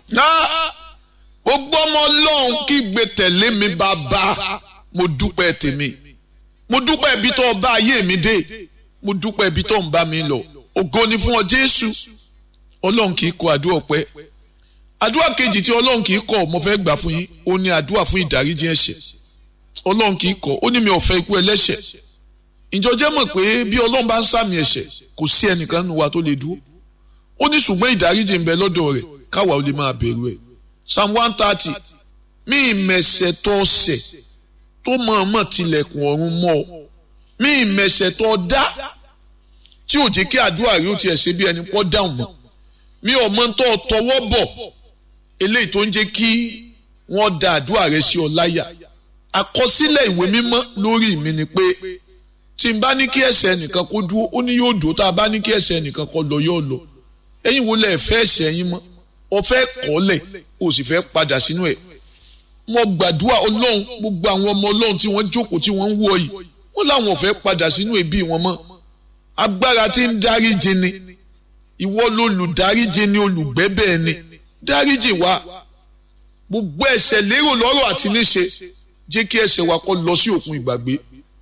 náà gbogbo ọmọ ọlọ́run kí gbé tẹ̀lé mi bàbá mo dúpẹ́ tèmi mo dúpẹ́ ibi tó bá ayé mi dé mo dúpẹ́ ibi tó ń bá mi lọ ògo ni fún ọ jésù ọlọ́run kì í kọ àdúrà ọpẹ́ àdúrà kejì tí ọlọ́run kì í kọ mo fẹ́ gbà fún yín ó ní àdúrà fún ìdáríjì ẹ̀ṣẹ̀ ọlọ́run kì í kọ ó ní mi ò fẹ́ ikú ẹlẹ́ṣẹ̀ ìjọ jẹ́ mọ̀ pé bí ọlọ́run bá ń sàmì ẹ̀ṣẹ̀ kò sí ẹnìkan nínú wa tó lè dúró ó ní ṣùgbọ́n ìdáríjì ń bẹ lọ́dọ̀ rẹ̀ káwa ò lè máa bẹ̀rù ẹ̀ psalm one thirty mí ìmẹ̀ṣẹ̀ tó ṣẹ̀ tó mọ̀ọ́mọ̀ tilẹ̀kùn ọ̀run mọ́ ọ mí ìmẹ̀ṣẹ̀ tó dá tí ò jẹ́ kí àdúrà rí ó tiẹ̀ ṣe bí ẹni pọ́ dáhùn mọ́ mi ò mọ tó tọwọ́ bọ̀ eléyìí tó ń jẹ́ kí wọ́n da àdúrà rẹ sí ọ láyà àkọsílẹ̀ ìwé mímọ́ lórí mi ni pé tí n bá ní kí ẹ̀ṣẹ̀ nìkan kó dúró ó ní yóò dúró tá a bá ní kí ẹ̀ṣẹ̀ nìkan kó lọ yóò lọ ẹ̀yin wo lẹ fẹ́ ẹ̀ṣẹ̀ yín mọ́ ọ fẹ́ kọ́lẹ̀ o sì fẹ́ padà sínú ẹ̀ mo gbàdúrà ọlọ́run gbogbo àwọn ọmọ ọlọ́run tí wọ́n jókòó tí wọ́n ń wọ yìí wọ́n láwọn fẹ́ padà sínú ẹbí wọn mọ́ agbára tí ń dáríjì ni ìwọ lolùdáríjì ni olùgbẹ́bẹ̀ ni dáríjì wa gbogbo ẹ̀ṣẹ̀ lérò lọ́rọ̀ àti níṣe jẹ́ kí ẹ̀ṣẹ̀ wa kó lọ sí òkun ìgbàgbé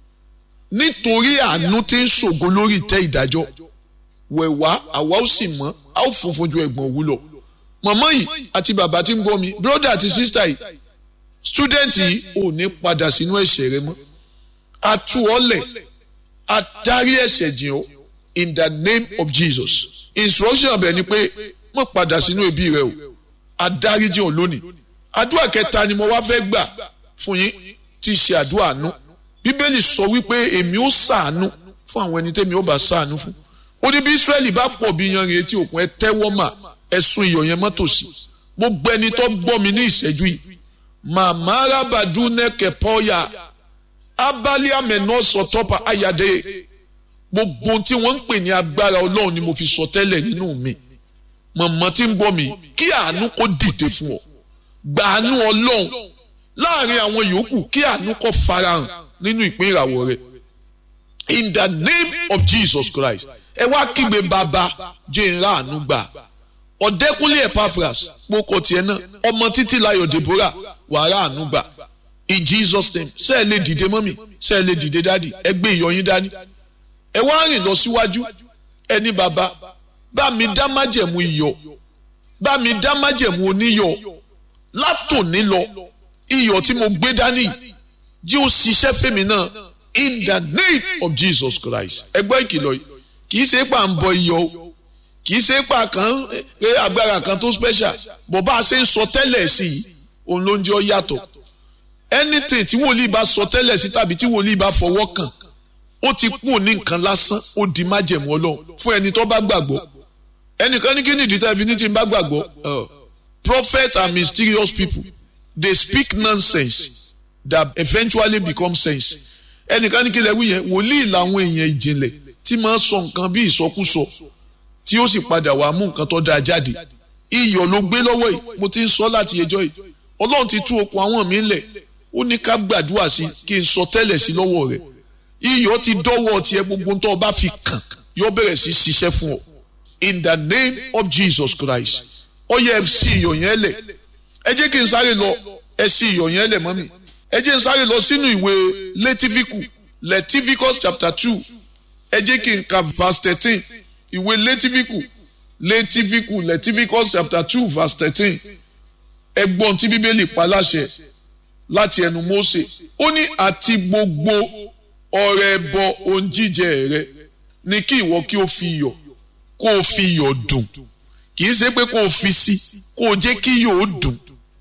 nítorí àánú tí ń ṣògo lórí ìtẹ́ ìdájọ́ wẹ̀wá àwa ó sì mọ́ a ó funfun ju ẹ̀gbọ́n òwú lọ mọ̀mọ́ yìí àti bàbá tí ń gbọ́ mi brother àti sister yìí student yìí ò ní padà sínú ẹ̀ṣẹ̀ rẹ mọ́ a tú ọ lẹ̀ a dárí ẹ̀ṣẹ̀ jìn ọ́ in the name of Jesus instruction ọbẹ̀ ni pé mo padà sínú ẹbí rẹ o a dárí jìn ọ́ lónìí àdúrà kẹta ni mo wá fẹ́ gbà fún yín tí í ṣe àdúrà àánú bíbélì sọ wípé èmi ó ṣàánú fún àwọn ẹni tẹ́mi ó bá ṣàánú fún ó ní bí Ísírẹ́lì bá pọ̀ bí yanrìn etí òkun ẹ tẹ́wọ́ mà ẹ̀sùn iyọ̀ yẹn mọ́tò sí gbogbo ẹni tó gbọ́ mi ní ìṣẹ́jú yìí màmá arábàdú nẹ́kẹ̀ pọ́yà abálé àmẹ́nà sọ̀tọ́pà ayàdé gbogbo tí wọ́n ń pè ní agbára ọlọ́run ni mo fi sọ tẹ́lẹ̀ nínú mi mọ̀mọ́ tí ń gbọ́ mi kí àánú kó dìde fún ọ gbàánú ọlọ́run láàrin àwọn yòókù kí àánú kó farahàn nínú ìpín ìràwọ̀ rẹ in the name of Jesus Christ ẹ wá kígbe bàbá jẹ́ ìrà àánú gbà ọ̀dẹ́kúnlé Epaphras kpókò tiẹ̀ náà ọmọ títí láyọ̀ Deborah wàrà àánú gbà in Jesus name ṣé ẹ lè dìde mọ́mì ṣé ẹ lè dìde dádì ẹ gbé ìyọyín dání ẹ wá rìn lọ síwájú ẹni bàbá bá mi dá májẹ̀mú iyọ̀ bá mi dá májẹ̀mú oníyọ̀ látòní lọ iyọ̀ tí mo gbé dání jí ó ṣiṣẹ́ fèmí náà in the name of Jesus Christ ẹgbẹ́ ìkìlọ̀ yìí kì í ṣe pà ń bọ iyọ̀ o kì í ṣe pà kan pé agbára kan tó special bó bá a ṣe ń sọ tẹ́lẹ̀ sí i òun ló ń jẹ́ ọ yàtọ̀ anything tí wòlíì bá sọ tẹ́lẹ̀ sí tàbí tí wòlíì bá fọwọ́ kàn ó ti kú ní nǹkan lásán ó di májẹ̀mú ọlọ́run fún ẹni tó bá gbàgbọ́ ẹnìkan ní kí ni ìdí tẹ́lifí ní tí ń bá gbàgbọ́ prophet are mysterious people they speak nonsense that eventually become sense ẹnìkan ní kí lẹ́wí yẹn wòlíì làwọn èèyàn ìjìnlẹ̀ tí máa ń sọ nǹkan bí ìsọkúsọ tí ó sì padà wàá mú nǹkan tó dáa jáde iyọ̀ ló gbé lọ́wọ́ yìí mo ti ń sọ láti ẹjọ́ yìí ọlọ́run ti tú okùn àwọn mi lẹ̀ ó ní ká gbàdúrà sí kí n sọ tẹ́lẹ̀ sí lọ́wọ́ rẹ̀ iyọ̀ ti dọ́wọ́ tiẹ̀ gbogbo tó o bá fi kàn yóò bẹ̀rẹ̀ sí ṣiṣẹ́ fún ọ in the name of Jesus Christ ó yẹ ẹ sí iyọ̀ yẹn lẹ̀ ẹ jẹ́ kí n sáré lọ ẹ sí iyọ̀ yẹn lẹ̀ mọ́mì ẹ jẹ́ n sáré lọ sínú ìwé Létífíkù Leviticus chapter two ẹ jẹ́ kí n ka verse thirteen ìwé Létífíkù Létífíkù Leviticus chapter two verse thirteen ẹgbọ́n tí bíbélì pa láṣẹ láti ẹnu Mósè ó ní àti gbogbo ọrẹ ẹbọ ohun jíjẹ rẹ ni kí ìwọ kí o fi iyọ̀ kó o fi iyọ̀ dùn kì í ṣe pé kó o fi sí kó o jẹ́ kí iyọ̀ ó dùn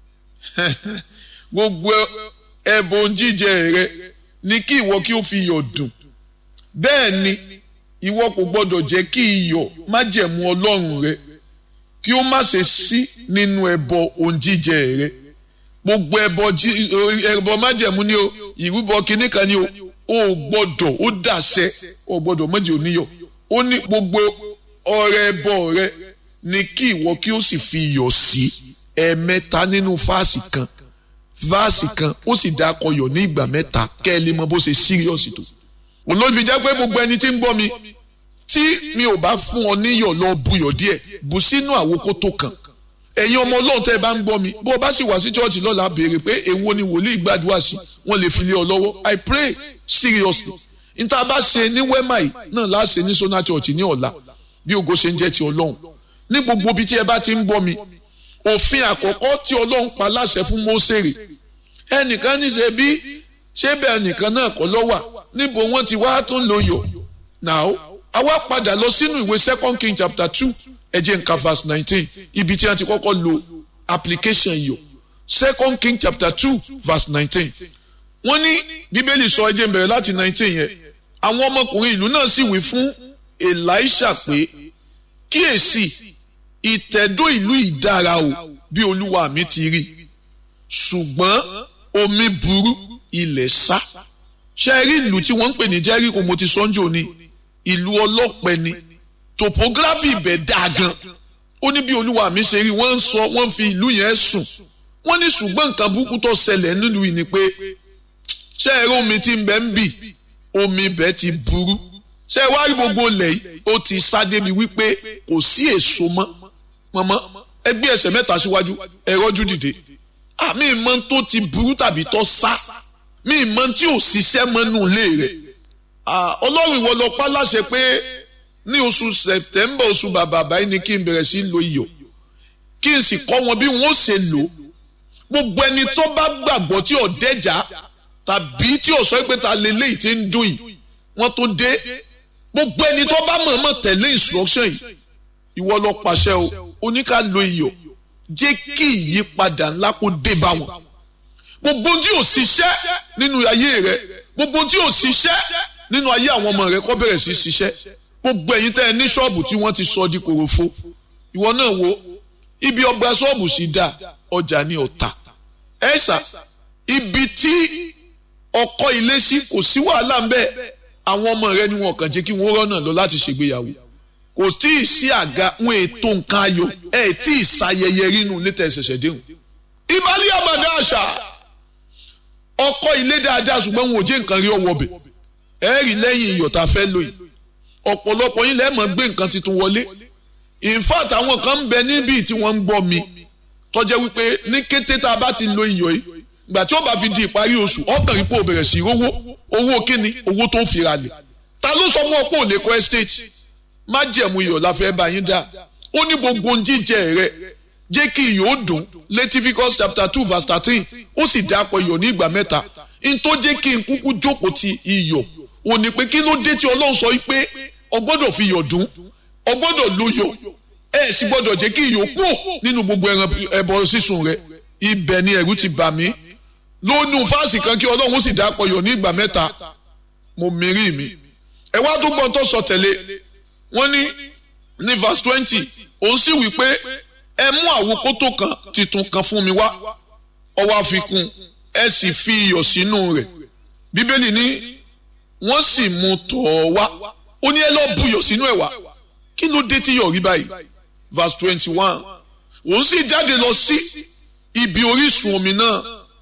gbogbo ẹbọ ohun jíjẹ rẹ ni kí ìwọ kí o fi iyọ̀ dùn bẹ́ẹ̀ ni ìwọ kò gbọdọ̀ jẹ́ kí iyọ̀ májẹ̀mú Ọlọ́run rẹ kí ó má ṣe sí nínú ẹbọ ohun jíjẹ rẹ gbogbo ẹbọ ẹbọ májẹ̀mú ni o ìrúbọ kínní kan ni o ò gbọ́dọ̀ ó dàṣẹ ò gbọ́dọ̀ méjì oníyọ̀ ó ní gbogbo ọrẹ ẹbọ rẹ ni kí ìwọ kí ó sì fi iyọ̀ sí ẹ̀ẹ̀mẹ́ta nínú fáàsì kan fáàsì kan ó sì dá akọyọ̀ ní ìgbà mẹ́ta kẹ́ ẹ lè mọ bó ṣe síríọ̀sì tó olóòfin jẹ́ pé gbogbo ẹni tí ń gbọ́ mi tí mi ò bá fún ọ níyọ̀ lọ buyọ̀ díẹ̀ bù sínú àwòkó tó kàn ẹ̀yin ọmọ ọlọ́run tẹ́ ẹ bá ń gbọ́ mi bó o bá sì wá sí chọ́ọ̀chì lọ́la béèrè pé èwo ni wòlíì gbàdúrà sí wọ́n lè fi lé ọ lọ́wọ́ I pray seriously níta bá ṣe ní wema yìí náà láà ṣe ní Sona Church ní ọ̀la bí ògo ṣe ń jẹ́ ti ọlọ́run ní gbogbo ibi tí ẹ bá ti ń gbọ́ mi òfin àkọ́kọ́ tí ọlọ́run pa láṣẹ fún Mósèrè ẹnìkan ní ṣe bí ṣé bẹ́ẹ̀ nìkan náà kọ́ lọ́wà níbo wọ́n ti wá tó ń lo yọ̀ now àwa padà lọ sínú ìwé second king chapter two ẹ jẹ́ nǹkan verse nineteen ibi tí wọ́n ti kọ́kọ́ lo application yọ̀ second king chapter two verse nineteen wọ́n ní bíbélì sọ ẹ jẹ́ n bẹ̀rẹ̀ láti nineteen yẹn àwọn ọmọkùnrin ìlú náà sì wí fún elisha pé kíyèsí ìtẹ̀dó ìlú ìdára o bí olúwa mi ti rí ṣùgbọ́n omi burú ilẹ̀ sá ṣe rí ìlú tí wọ́n ń pè ní jẹ́ríkò mo ti sọ́njò ni ìlú ọlọ́pẹ ni topography ibẹ̀ dáa gan ó ní bí olúwa mi ṣe rí wọ́n ń sọ wọ́n fi ìlú yẹn sùn wọ́n ní ṣùgbọ́n nǹkan burúkú tó ṣẹlẹ̀ nílùú yìí ni pé ṣé ẹ rí omi tí ń bẹ ń bì omi ibẹ̀ ti burú ṣé ẹ wá rí gbogbo ilẹ̀ yìí ó ti sá débi wípé kò sí èso mọ́ mọ́mọ́ ẹ gbé ẹsẹ̀ mẹ́ta síwájú ẹ rọ́jú dìde àmì ìmọ̀ tó ti burú tàbí tó sá mi ìmọ̀ tí ò ṣiṣẹ́ mọ́nú ilé rẹ̀ ọlọ́run ìwọ lọ pa láṣẹ pé ní oṣù sẹ̀tẹ́mbà oṣù bàbà báyìí ni kí n bẹ̀rẹ̀ sí lo iyọ̀ kí n sì kọ́ wọn bí wọ́n ṣe lò gbogbo ẹni tó bá gbàgbọ́ tí ò dẹ́jà tàbí tí ò sọ pé ta lélẹ́yìí ti ń dùn yìí wọ́n tó dé gbogbo ẹni tó bá mọ̀ọ́mọ̀ tẹ̀lé instruction yìí ìwọ lọ pàṣẹ o oníkà lo iyọ̀ jẹ́ kí ìyípadà ńlá kó dé bá wọn gbogbo tí ò ṣiṣẹ́ nínú ayé rẹ gbogbo tí ò ṣiṣẹ́ nínú ayé àwọn ọmọ rẹ kó bẹ̀rẹ̀ sí ṣiṣẹ́ gbogbo ẹ̀yin tẹ́ ẹ ní ṣọ́ọ̀bù tí wọ́n ti sọ di kòròfo ìwọ náà wo ibi ọgbà ṣọ́ọ̀bù sì dá ọjà ní ọ̀tà ẹ̀ṣà ibi tí ọkọ ilé sí kò sí wàhálà ńbẹ àwọn ọmọ rẹ ni wọn kàn jẹ́ kí wọ́n rọ́nà lọ láti ṣègbéyàwó kò tí ì sí àga wọn ètò nǹkan ayọ̀ ẹ̀ tí ì ṣayẹyẹ rínú létà ẹ̀ṣẹ̀ṣẹ̀ déhùn ìbálẹ̀ àbàdà àṣà ọkọ ilé dáadáa ṣùgbọ́n wọn ò jẹ́ nǹkan rí ọwọ́ bẹ̀ ẹ rí lẹ́yìn iyọ̀ tá a fẹ́ lò yìí ọ̀pọ̀lọpọ̀ yín lẹ́ẹ̀mọ́ gbé nǹkan tuntun wọlé in fact àwọn kan ń bẹ níbí tí wọ́n ń gbọ́ mi tó jẹ́ wípé ní kété tá a bá ti lo iyọ̀ yìí ìgbà tí ó bá fi di ìparí oṣù ọkàn ipò bẹ̀rẹ̀ sí owó owó kíni owó tó fi ra lẹ̀ ta ló sọ fún ọ pé ò lè kọ́ estate má jẹ̀mú iyọ̀ la fẹ́ bá yín dá ó ní gbogbo ohun jíjẹ rẹ jẹ́ kí iyọ̀ ó dùn Leviticus chapter two verse thirteen ó sì dápọ̀ iyọ̀ ní ìgbà mẹ́ta n tó jẹ́ kí n kúkú jókòó ti iyọ̀ ò ní pé kí ló dé tí Ọlọ́run sọ pé o gbọ́dọ̀ fi iyọ̀ dùn o gbọ́dọ̀ lo iyọ̀ ẹ sì gbọ́dọ̀ jẹ́ kí iyọ̀ kú nínú gbogbo ẹran ẹbọ sísun rẹ ibẹ̀ ni ẹ̀rù ti bà mí lónú fáàsì kan kí Ọlọ́run sì dápọ̀ iyọ̀ ní ìgbà mẹ́ta mo mìírí mi ẹ wá tó gbọ́n tó sọ tẹ̀lé wọ́n ní ní verse twenty òun sì wí pé ẹ mú àwòkótó kan titun kan fún mi wá ọwọ́ àfikún ẹ sì fi iyọ̀ sínú rẹ̀ bíbélì ní wọ́n sì mú tọ̀ ọ́ wá ó ní ẹ lọ́ọ́ buyọ̀ sínú ẹ̀ wá kí ló dé tí yọ̀ rí báyìí verse twenty one òun sì jáde lọ sí ibi orísun omi náà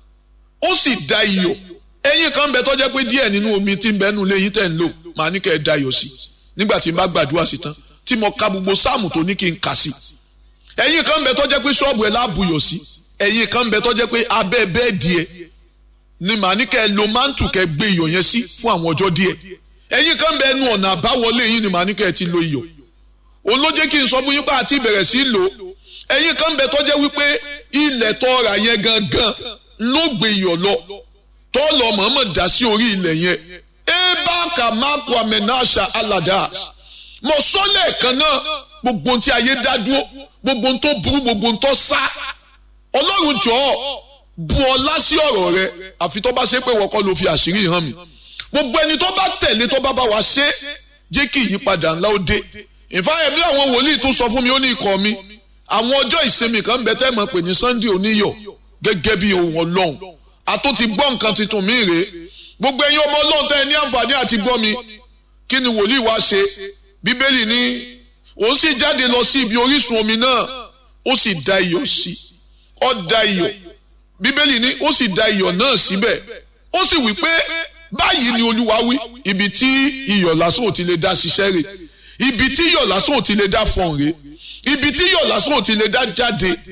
ó sì da iyọ̀ ẹyin kan bẹ tó jẹ́ pé díẹ̀ nínú omi tí ń bẹ́nu lẹ́yìn tẹ̀ ń lò màá ní kẹ́ ẹ da iyọ̀ sí nígbà tí n bá gbàdúrà sí tán tí mo ka gbogbo sáàmù tó ní kí n kà sí ẹ̀yin kan bẹ tó jẹ́ pé ṣọ́ọ̀bù ẹ̀ láàbùyọ̀ sí ẹ̀yin kan bẹ tó jẹ́ pé abẹ́ bẹ́ẹ̀dì ẹ̀ ni màá ní kẹ́ ẹ lo mántù kẹ́ gbé iyọ̀ yẹn sí fún àwọn ọjọ́ díẹ̀ ẹ̀yin kan bẹ ẹnu ọ̀nà àbáwọlé yín ni màá ní kẹ́ ẹ ti lo iyọ̀ òun ló jẹ́ kí n sọ fún yín pé àti ìbẹ̀rẹ̀ sí lò ẹ̀yin kan bẹ tó jẹ́ wípé ilẹ̀ tó ra yẹn gangan ló gbé iyọ̀ lọ tó lọ mọ̀ọ́mọ̀ dá sí orí ilẹ̀ yẹn ebaka maku amenasha aladas mo sọ lẹ́ẹ̀kan náà gbogbo ohun tí ayé dá dúró gbogbo ohun tó burú gbogbo ohun tó sá ọlọ́run jọ̀ọ́ bu ọlá sí ọ̀rọ̀ rẹ àfi tó bá ṣe pé wọ́n kọ́ ló fi àṣírí hàn mí gbogbo ẹni tó bá tẹ̀lé tó bá bá wa ṣe jẹ́ kí ìyípadà ńlá ó dé ìfáyẹ̀mí àwọn wòlíì tó sọ fún mi ó ní ikọ̀ mi àwọn ọjọ́ ìsinmi kan bẹ tẹ́ mọ̀ pé ní Sunday oníyọ̀ gẹ́gẹ́ bí ohun ọlọ́run àtó ti gbọ́ nǹkan tuntun mi rèé gbogbo ẹ̀yin ọmọ ọlọ́run tẹ́ ẹ ní àǹfààní àti gbọ́ mi kí ni wòlíì wá ṣe bíbélì ní òun sì jáde lọ sí ibi orísun omi náà ó sì da iyọ̀ sí ó da iyọ̀ bíbélì ní ó sì da iyọ̀ náà síbẹ̀ ó sì wí pé báyìí ni olúwa wí ibi tí iyọ̀ lásán ò ti lè dá ṣiṣẹ́ rẹ̀ ibi tí iyọ̀ lásán ò ti lè dá fọ̀n rẹ̀ ibi tí iyọ̀ lásán ò ti lè dá jáde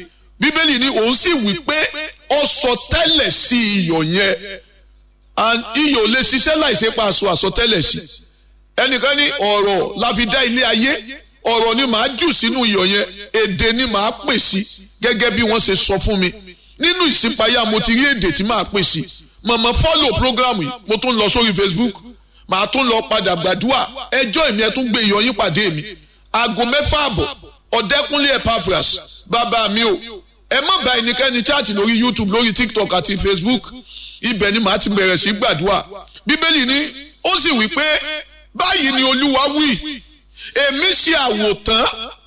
bíbélì ni òun sì wí pé ó sọ tẹ́lẹ̀ sí iyọ̀ yẹn and iyọ̀ lè ṣiṣẹ́ láìsí pa aṣọ àsọtẹ́lẹ̀ sí ẹnìkan ní ọ̀rọ̀ la fi dá ilé ayé ọ̀rọ̀ ni màá jù sínú iyọ̀ yẹn èdè ni màá pè sí gẹ́gẹ́ bí wọ́n ṣe sọ fún mi nínú ìsìnpayá mo ti rí èdè tí màá pè sí mọ̀mọ́ fọ́lò programu yìí mo tún lọ sórí Facebook màá tún lọ padà gbàdúrà ẹjọ́ èmi ẹ tún gbé iyọ̀ yín pàdé mi aago mẹ́fà àbọ̀ ọ̀dẹ́kúnlé Epaphras bàbá mi o ẹ má bá ẹnikẹ́ni chaati lórí YouTube lórí TikTok àti Facebook ibẹ̀ ni màá ti bẹ̀rẹ̀ sí gbàdúrà bíbélì ni ó sì wí pé báyìí ni olúwa wí èmi ṣe àwòtán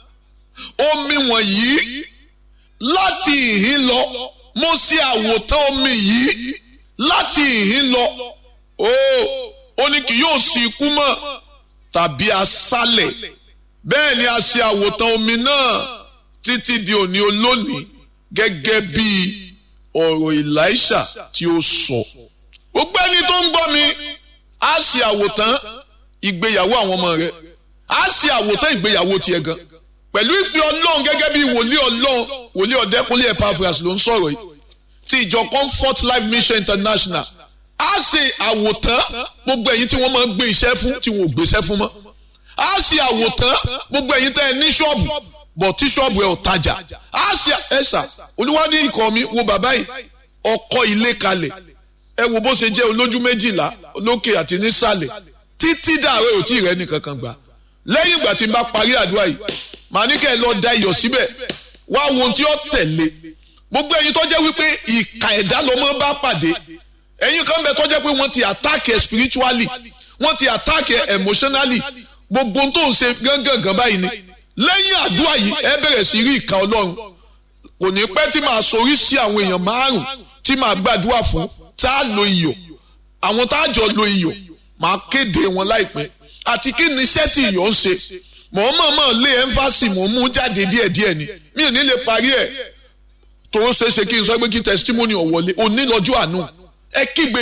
omi wọ̀nyí láti ìhín lọ mo ṣe àwòtán omi yìí láti ìhín lọ ó ó ní kì yóò sí ikú mọ́ tàbí aṣálẹ̀ bẹ́ẹ̀ ni a ṣe àwòtán omi náà títí di òní olónìí gẹ́gẹ́ bí ọ̀rọ̀ Èlíṣà tí ó sọ. gbogbo ẹni tó ń gbọ́ mi á ṣe àwòtán ìgbéyàwó àwọn ọmọ rẹ á ṣe àwòtán ìgbéyàwó tiẹ̀ gan pẹ̀lú ìpè ọlọ́run gẹ́gẹ́ bí wòlíì ọlọ́run wòlíì ọ̀dẹ́kúnlé Epaphras ló ń sọ̀rọ̀ yìí ti ìjọ Comfort Life Mission International á ṣe àwòtán gbogbo ẹ̀yin tí wọ́n máa ń gbé iṣẹ́ fún tí wọ́n ò gbéṣẹ́ fún mọ́ á ṣe àwòtán gbogbo ẹ̀yin tẹ́ ẹ ní ṣọ́ọ̀bù bọ̀ tí ṣọ́ọ̀bù ẹ̀ ò tajà á ṣe ẹ̀ṣà olúwa ní ikọ̀ mi wo bàbá yìí ọkọ̀ ilé kalẹ̀ ẹ wo bó ṣe jẹ́ olójú méjìlá lókè àti nísàlẹ̀ títí dàrẹ́ ò tí ì rẹ́ nìkan kan gbà lẹ́yìn ìgbà tí n bá parí àdúrà yìí màá ní kẹ́ ẹ lọ da iyọ̀ síbẹ̀ wá wo ohun tí ó tẹ̀lé gbogbo ẹ̀yin tó jẹ́ wípé ìkà ẹ̀dá ló mọ́ bá pàdé ẹ̀yin kan bẹ tó jẹ́ pé wọ́n ti attack ẹ̀ spiritually wọ́n ti attack ẹ̀ emotionally gbogbo ohun tó ń ṣe gángan báyìí ni lẹ́yìn àdúrà yìí ẹ bẹ̀rẹ̀ sí rí ìka ọlọ́run kò ní pẹ́ tí màá sorí sí àwọn èèyàn márùn tí màá gbàdúrà fún tá a lo iyọ̀ àwọn tá a jọ lo iyọ̀ màá kéde wọn láìpẹ́ àti kí ni iṣẹ́ tí iyọ̀ ń ṣe mọ̀ ọ́n mọ̀ mọ̀ lé ẹ́ńfàsì mọ̀ ń mú jáde díẹ̀díẹ̀ ni mi ò ní lè parí ẹ̀ tó ṣe é ṣe kí n sọ pé kí testimony ọ̀wọ́lé òní lọ́jọ́ àánú ẹ kígbe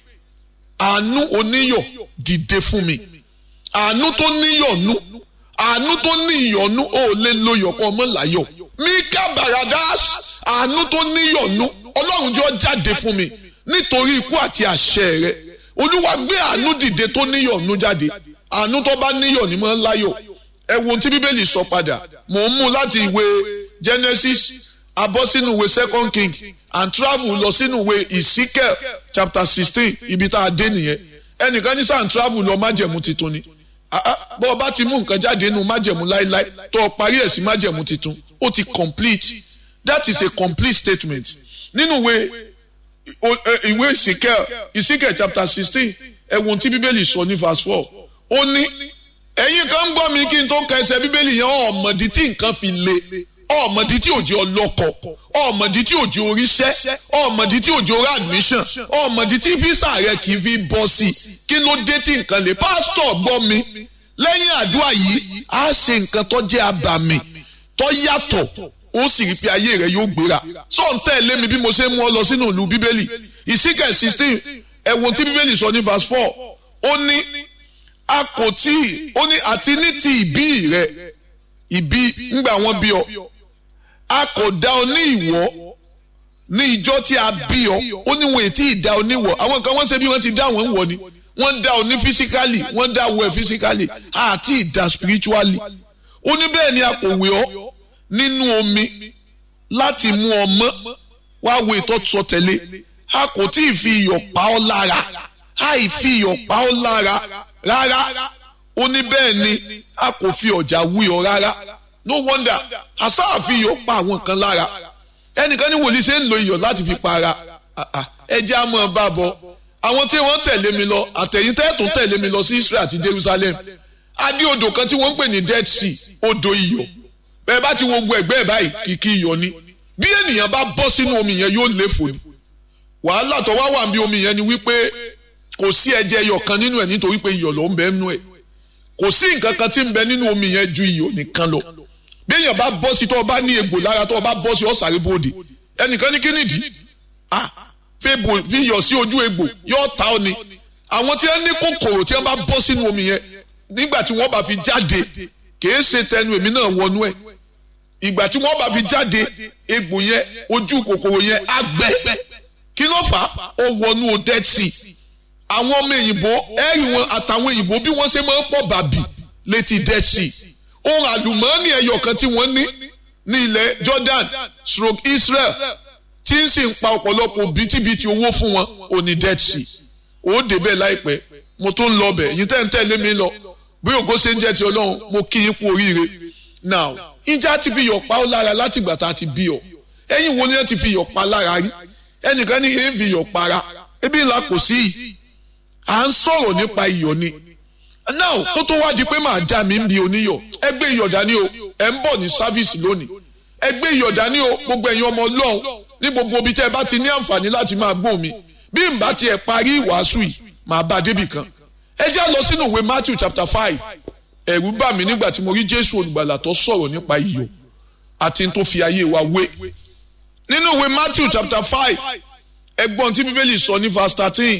àánú oníyọ̀ dìde fún mi àánú tó níyọ̀nú àánú tó ní ìyọ̀nú ó lè lo ìyọ̀pọ̀ ọmọ láyọ̀ mika baradas àánú tó níyọ̀nú ọlọ́run jọ jáde fún mi nítorí ikú àti àṣẹ rẹ olúwa gbé àánú dìde tó níyọ̀nú jáde àánú tó bá níyọ̀ ní mọ́ láyọ̀ ẹ wo ohun tí bíbélì sọ padà mò ń mú láti ìwé genesis abọ́ sínú ìwé second king and travel lọ sínú ìwé ezekiel chapter sixteen ibi tá a dé nìyẹn ẹnìkan ní sàn travel lọ májẹ̀mú titun ni bọ́ ọ bá ti mú nǹkan jáde nínú májẹ̀mú láíláí tó o parí ẹ̀ sí májẹ̀mú titun ó ti complete that is a complete statement nínú ìwé ìwé Ezekiel Ezekiel chapter sixteen ẹ̀wọ̀n tí bíbélì sọ ní verse four ó ní ẹ̀yin kan ń gbọ́ mi kí n tó ka ẹsẹ̀ bíbélì yẹn ọ̀mọ̀dí tí nǹkan fi le ọ̀mọ̀dí tí òjò ọlọ́kọ̀ ọ̀mọ̀dí tí òjò oríṣẹ́ ọ̀mọ̀dí tí òjò orí admission ọ̀mọ̀dí tí físà rẹ kì í fi bọ́ sí kí ló dé tí nǹkan le pásítọ̀ gbọ́ mi lẹ́yìn àdúrà yìí á ṣe nǹkan tó jẹ́ abàmì tó yàtọ̀ ó sì rí pé ayé rẹ yóò gbéra sọ ń tẹ̀lé mi bí mo ṣe mú ọ lọ sínú ìlú bíbélì ìsíkẹ̀ sixteen ẹ̀wọ̀n tí bíbélì sọ ní verse four ó ní a kò tí ó ní àti ní ti ìbí rẹ ìbí ńgbà wọn bí ọ a kò dá ọ ní ìwọ ní ìjọ tí a bí ọ ó ní wọn ètí ìdá ọ níwọ àwọn kan wọ́n ṣe bí wọ́n ti dá wọn wọ ni wọ́n dá ọ ní physically wọ́n dá ọ ẹ physically àti ìdá spiritually ó ní bẹ́ẹ̀ ni a kò wé ọ nínú omi láti mú ọ mọ́ wá wo ìtọ́sọ tẹ̀lé a kò tí ì fi iyọ̀ pa ọ́ lára àì fi iyọ̀ pa ọ́ lára rárá ó ní bẹ́ẹ̀ ni a kò fi ọ̀jà wí ọ rárá no wonder àsáà fi iyọ̀ pa àwọn kan lára ẹnìkan ní wòlíì ṣe ń lo iyọ̀ láti fi pa ara ẹjẹ́ á mọ̀ bá bọ̀ àwọn tí wọ́n tẹ̀lé mi lọ àtẹ̀yìn tẹ́ẹ̀tún tẹ̀lé mi lọ sí Israel àti Jerusalem adé odò kan tí wọ́n ń pè ní Dead Sea odò iyọ̀ bẹ́ẹ̀ bá ti wo gbogbo ẹ̀gbẹ́ ẹ̀ báyìí kìkì iyọ̀ ni bí ènìyàn bá bọ́ sínú omi yẹn yóò léfò ni wàhálà tó wá wà bí omi yẹn ni wípé kò sí ẹ̀jẹ̀ iyọ̀ kan nínú ẹ̀ nítorí pé iyọ̀ ló ń bẹ nínú ẹ̀ kò sí nǹkan kan tí ń bẹ nínú omi yẹn ju iyọ̀ nìkan lọ bí èèyàn bá bọ́ sí tó o bá ní egbò lára tó o bá bọ́ sí ọ̀sàrè bòde ẹnìkan ní kínìdí ah fèbò fi iyọ̀ sí ojú egbò yóò ta ọ ni àwọn tí wọ́n ní kòkòrò tí wọ́n bá bọ́ sínú omi yẹn nígbà tí wọ́n bá fi jáde kìí ṣe tẹnu èmi náà wọnú ẹ̀ ìgbà tí wọ́n bá fi jáde egbò yẹn ojú kòkòrò yẹn á gbẹ kí ló fà á ó wọnú dead sea àwọn ọmọ òyìnbó ẹ̀rì wọn àtàwọn òyìnbó bí wọ́n ṣe máa ń pọ̀ bàbì létí dead sea ohun àlùmọ́ọ́nì ẹyọ kan tí wọ́n ní ní ilẹ̀ Jordan stroke Israel tí ń sì ń pa ọ̀pọ̀lọpọ̀ bìtìbìtì owó fún wọn ò ní dead sea ó débẹ̀ láìpẹ́ mo tún ń lọ bẹ̀ yìí tẹ́ ń tẹ̀lé mi lọ bí ògo ṣe ń jẹ́ ti Ọlọ́run mo kí yín kú oríire now ìjà ti fi yọ̀ pa ó lára láti ìgbà tá a ti bí ọ ẹ̀yin wo ni wọ́n ti fi yọ̀ pa lára rí ẹnìkan ní èé fi yọ̀ para ebi ńlá kò sí yìí à ń sọ̀rọ̀ nípa iyọ̀ ni now kó tó wá di pé màá já mi ń bi oníyọ̀ ẹ gbé iyọ̀ dání o ẹ ń bọ̀ ní sáfíìsì lónìí ẹ gbé iyọ̀ dání o gbogbo ẹ̀yin ọmọ Ọlọ́run ní gbogbo ibi tẹ́ ẹ bá ti ní àǹfààní láti máa gbọ́ mi bí n bá tiẹ̀ parí ìwàásù yìí màá bá débì kan ẹ já lọ sínú ìwé Matthew chapter five ẹ̀rù bà mí nígbà tí mo rí Jésù olùgbàlà tó sọ̀rọ̀ nípa iyọ̀ àti tó fi ayé wa wé nínú ìwé Matthew chapter five ẹgbọ́n tí bíbélì sọ ní verse thirteen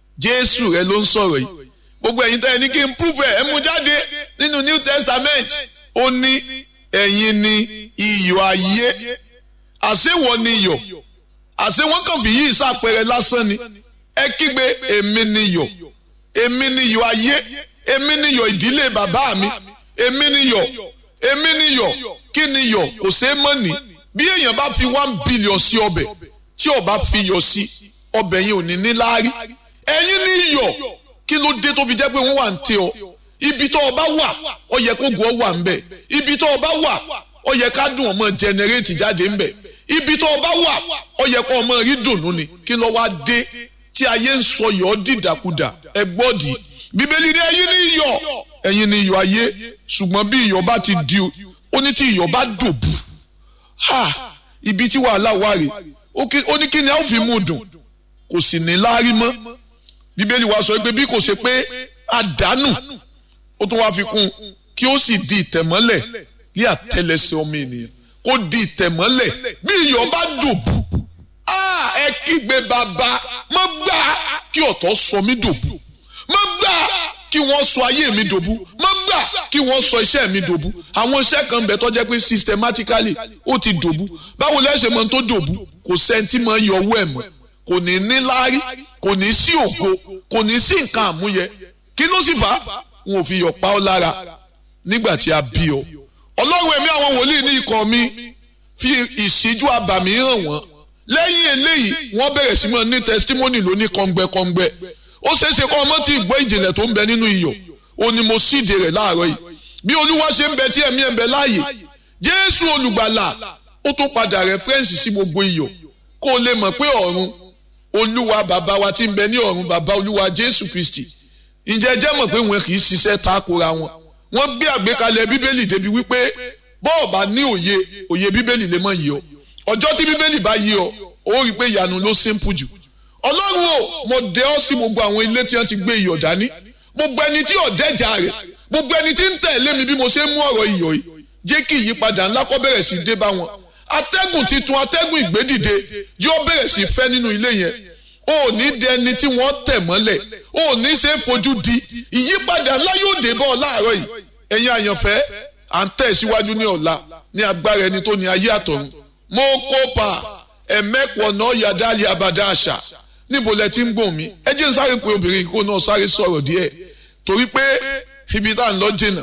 Jésù rẹ ló ń sọ̀rọ̀ yìí gbogbo ẹ̀yin tẹ́ ẹ ní kí n prove ẹ̀ ẹ mú jáde nínú New Testament ó ní ẹ̀yin ni iyọ̀ ayé àṣewọ̀ ni iyọ̀ àṣẹ wọn kàn fi yí ìsàpẹrẹ lásán ni ẹ kígbe èmi ni iyọ̀ èmi ni iyọ̀ ayé èmi ni iyọ̀ ìdílé bàbá mi èmi ni iyọ̀ èmi ni iyọ̀ kí ni iyọ̀ kò ṣeé mọ̀ ní bí èèyàn bá fi one billion sí ọbẹ̀ tí ó bá fi iyọ̀ sí ọbẹ̀ yẹn ò ní ní láárí ẹ̀yin ni iyọ̀ kí ló dé tó fi jẹ́ pé wọ́n wà ń tẹ ọ ibi tó o bá wà ó yẹ kó gùn ọ wà ń bẹ̀ ibi tó o bá wà ó yẹ ká dùn ọmọ jẹnẹrétì jáde ń bẹ̀ ibi tó o bá wà ó yẹ kó ọmọ rí dùnú ni kí ló wá dé tí ayé ń sọ yọ̀ ọ́ dìdàkudà ẹ gbọ́dì bíbélì ní ẹ̀yin ní iyọ̀ ẹ̀yin ní iyọ̀ ayé ṣùgbọ́n bí iyọ̀ bá ti di ó ní tí iyọ̀ bá dòbù ha ibi tí wàhálà wà rè ó ní kí ni a ó fi mú dùn kò sì ní láárí mọ́ bíbélì wa sọ pé bí kò ṣe pé àdánù ó tún wá fi kún kí ó sì di ìtẹ̀mọ́lẹ̀ ní àtẹlẹsẹ̀ ọmọ ènìyàn kó di ìtẹ̀mọ́lẹ̀ bí iyọ̀ bá dòbù ẹ kígbe bàbá mo gbà kí ọ̀tọ̀ sọ mí dòbù mo gbà kí wọ́n sọ ayé mi dòbù mo gbà kí wọ́n sọ iṣẹ́ mi dòbù àwọn iṣẹ́ kan bẹ̀ tó jẹ́ pé systematically ó ti dòbù báwo lẹ́sẹ̀ mọ́ tó dòbù kò sẹ́ńtì mọ́ yọ owó ẹ̀ mọ́ kò ní ní láárí kò ní sí ògo kò ní sí nǹkan àmúyẹ kí ló sì fà á wọn ò fi yọ̀ pa ọ́ lára nígbà tí a bí ọ ọlọ́run ẹ̀mí àwọn wòlíì ní ikọ̀ mi fi ìṣíjú àbàmì hàn wọ́n lẹ́yìn eléyìí wọ́n bẹ̀rẹ̀ sí mọ́ ní testimony lóní kọ́ngbẹ́kọ́ngbẹ́ ó ṣeé ṣe kọ́ ọmọ tí ìgbọ́ ìjìnlẹ̀ tó ń bẹ nínú iyọ̀ ó ní mo síde rẹ̀ láàárọ̀ yìí bí olúwa ṣe ń bẹ tí ẹ̀mí ẹ̀ ń bẹ láàyè jésù olùgbàlà ó tún padà rẹ́fẹ́rẹ́nsì sí gbogbo iyọ̀ kó o lè mọ̀ pé ọ̀run olúwa bàbá wa tí ń bẹ ní ọ̀run bàbá olúwa jésù kristi ǹjẹ́ jẹ́ mọ̀ pé wọn kì í ṣiṣẹ́ takora wọn wọ́n gbé àgbékalẹ̀ bíbélì débi wípé bọ́ọ̀ bá ní òye òye bíbélì lè mọ̀ yìí ọ ọjọ́ tí bíbélì bá yí ọ ó rí i pé ìyanu ló simple jù ọlọ́run o mo dẹ ọ́ sí gbogbo àwọn ilé tí wọ́n ti gbé iyọ̀ dání gbogbo ẹni tí ọ̀dẹ́jà rẹ̀ gbogbo ẹni tí ń tẹ̀lé mi bí mo ṣe ń mú ọ̀rọ̀ iyọ̀ yìí jẹ́ kí ìyípadà ńlá kó bẹ̀rẹ̀ sí dé bá wọn atẹ́gùn titun atẹ́gùn ìgbédìde yóò bẹ̀rẹ̀ sí fẹ́ nínú ilé yẹn o ò ní dẹ ẹni tí wọ́n tẹ̀ mọ́lẹ̀ o ò ní ṣe é fojú di ìyípadà ńlá yóò dé bọ́ ọ láàárọ̀ yìí ẹ̀yin àyànfẹ́ à ń tẹ̀ síwájú ní ọ̀la ní agbára ẹni tó ní ayé àtọ̀run mo kópa ẹ̀mẹ́pọ̀ náà yàdáàlì abàdá àṣà níbo lẹ ti ń gbọ̀n mi ẹ jẹ́ n sáré pé obìnrin kó náà sáré sọ̀rọ̀ díẹ̀ torí pé ibi tá à ń lọ jìnnà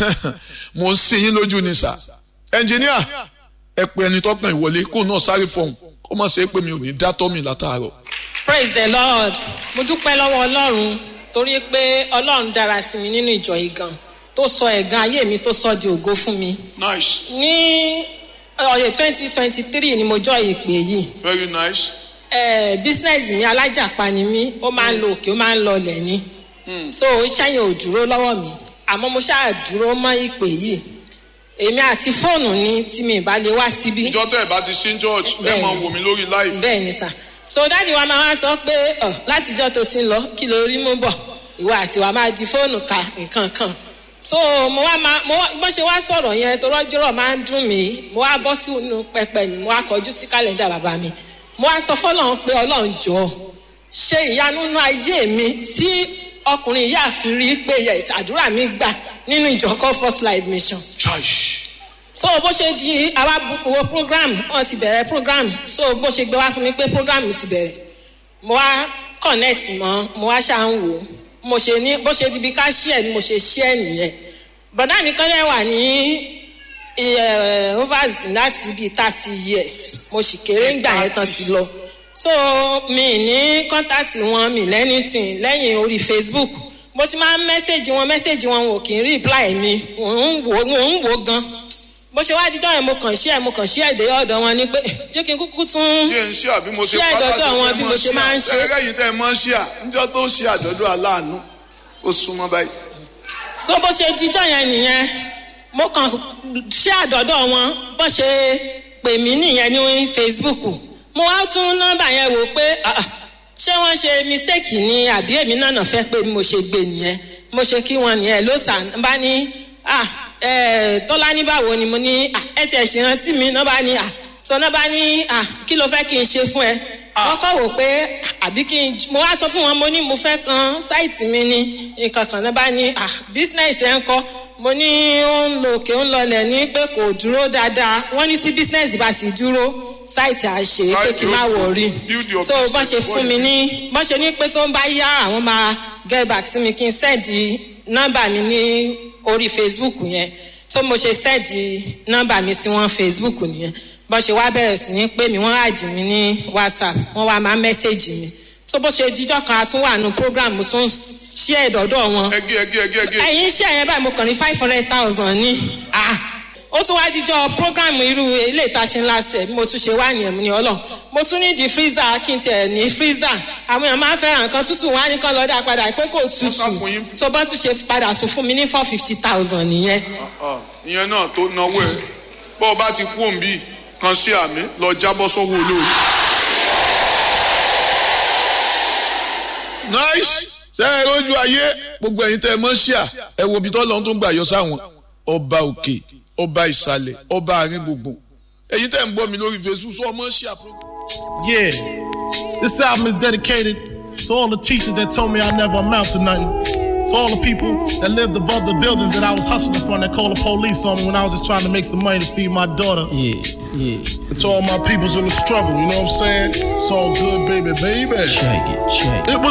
mo ń sin yín lójú ni sà ẹnjìníà ẹ pé ẹni tọkàn ìwọlé kó náà sáré fọhùn kó má ṣe é pé mi ò ní dá tọ́ mi látàárọ̀. praise the lord mo dúpẹ́ lọ́wọ́ ọlọ́run torí pé ọlọ́run dára sí mi nínú ìjọ yìí gan tó sọ ẹ̀gàn ayé mi tó sọ di ògo fún mi. nice ní ọ̀yẹ̀ twenty twenty three ni mo jọ ìpè yìí very nice. eh, business mi alájàpá ni mí ó máa ń lo òkè ó máa ń lọ lẹ̀ ni so iṣẹ́ yẹn ò dúró lọ́wọ́ mi àmọ́ mo ṣáà dúró mọ́ ìpè yìí èmi àti fóònù ni tí mi ìbá lè wá síbí ìjọ tẹ́ ẹ̀ bá ti sí church ẹ Bẹ́ẹ̀ni. máa wò mí lórí live. bẹ́ẹ̀ ni sà so dáàdi wa máa wá sọ pé ọ látijọ́ tó ti ń lọ kí ló rí mú bọ̀ ìwọ àti wa máa di fóònù ka nǹkan kan so mo wá máa mo wá bó ṣe wá sọ̀rọ̀ yẹn tó rọ́jọ́rọ̀ máa ń dùn mí mo wá bọ́ sínú pẹpẹ mi mo wá kọjú sí kálẹ̀ndà bàbá mi mo wá sọ fọlọ́run pé ọlọ́run jọ ṣe ìyanu nínú ayé mi tí ọkùnrin yìí àfi rí pé yes àdúrà mi gbà nínú ìjọ comfort life mission Church. so bó ṣe di àwa bu- wo program wọn ti bẹ̀rẹ̀ program so bó ṣe gbé wá fún mi pé program ti bẹ̀rẹ̀ mo wá connect mọ́ mo wá ṣáà ń wò ó mo ṣe ní bó ṣe di bí ká share ni mo ṣe share nìyẹn bọ̀dá mi kan dẹ̀ wà ní eh, overs láti bíi thirty years mo sì kéré ńgbà yẹn tán ti lọ so mi ní contact wọn mi lẹ́nìtìn lẹ́yìn orí facebook mo ti máa ń mẹ́sẹ̀gì wọn mẹ́sẹ̀gì wọn ò kì í reply mi mò ń wò mò ń wò gan bó ṣe wá dídọ́ yẹn mo kàn ṣí ẹ̀ mo kàn ṣí ẹ̀ dé ọ̀dọ̀ wọn ni pé jẹ́ kí n kúkú tún yé ń ṣí àbí mo ṣe Ṣé àdọ́dọ́ pátá àwọn bí mo ṣe máa ń ṣe? ẹgbẹ́ yìí tẹ́ ẹ mọ́ ṣí à níjọ́ tó ń ṣe àdọ́dọ́ aláàánú ó súnmọ́ báyìí. so bó ṣe díjọ́ yẹn nìyẹn mo kàn ṣé àdọ́dọ̀ wọn bó ṣe pè mí nìyẹn ní facebook mo wá tún nọ́mbà yẹn wò pé ah, ah, ṣé wọ́n ṣe mistake ni àbí èmi náà nà fẹ́ pé mo ṣe gbé nìyẹn mo ṣe kí wọn nìyẹn ló sàn bá ní ah, eh, tọ́lá ní báwo ni mo ní ah, ẹ tiẹ̀ ṣe rántí mi náà bá ní ah, sọ náà bá ní ah, kí ló fẹ́ kí n ṣe fún ẹ wọ́n kọ́ wò pé àbí kí n mo wá sọ fún wọn mo ní mo fẹ́ kan sáìtì mi ní nǹkan kan náà bá ní ah business ẹ̀ ń kọ́ mo ní ó ń lo òkè ó ń lọlẹ̀ ní pé kò dúró dáadáa wọ́n ní tí business bá sì dúró sáìtì à ṣe pé kí n má wọ̀rí Build your so bọ́n ṣe business fún mi ní bọ́n ṣe ní pé tó ń bá yá àwọn máa get back sí mi kí n sẹ́ẹ̀dì nọ́mbà mi ní orí facebook yẹn so mo ṣe sẹ́ẹ̀dì nọ́mbà mi sí wọn facebook nìyẹn bọ́n ṣe wá bẹ̀rẹ̀ sí ní pé mi wọ́n àdì mí ní whatsapp wọ́n wá máa mẹ́sẹ̀gì mi so bó ṣe díjọ́ kan a tún wà nù program mo tún ṣí ẹ̀dọ́dọ̀ wọn ẹgẹ ẹgẹ ẹgẹ ẹgẹ ẹ̀yin iṣẹ́ yẹn báyìí mo kàn ní five hundred thousand ní ah ó tún wáá díjọ́ program irú ilé ìtaṣe last year bí mo tún ṣe wá nìyẹn mo ní ọlọ́run mo tún ní di freezer kí n tiẹ̀ ní freezer àwọn èèyàn máa ń fẹ́ràn nǹkan tútù wá ní kán lọ́ọ́ dá padà pé kò tútù sá fún yín. so bọ́n tún ṣe padà tún fún mi ní four fifty thousand nìyẹn Ah, ìyẹn náà tó náwó ẹ bọ́ ọ bá ti kú òǹbí kan sí àmì lọ jábọ́ sọ́wọ́ olórí. nice ṣe é rójú ayé gbogbo ẹ̀yin tẹ́ ẹ mọ̀ ṣíà ẹ wo ibi tó lọ́n tó ń gbà yọ sáwọn ọba òkè ọba ìsàlẹ̀ ọba àárín gbogbo ẹ̀yin tẹ́ ń gbọ́ mi lórí facebook sọ ọmọ ṣíà program. Yeah. This album is dedicated to all the teachers that told me I never amount to nothing. To all the people that lived above the buildings that I was hustling from that called the police on me when I was just trying to make some money to feed my daughter. Yeah, yeah. And to all my peoples in the struggle, you know what I'm saying? It's all good, baby, baby. Check it, check it. It was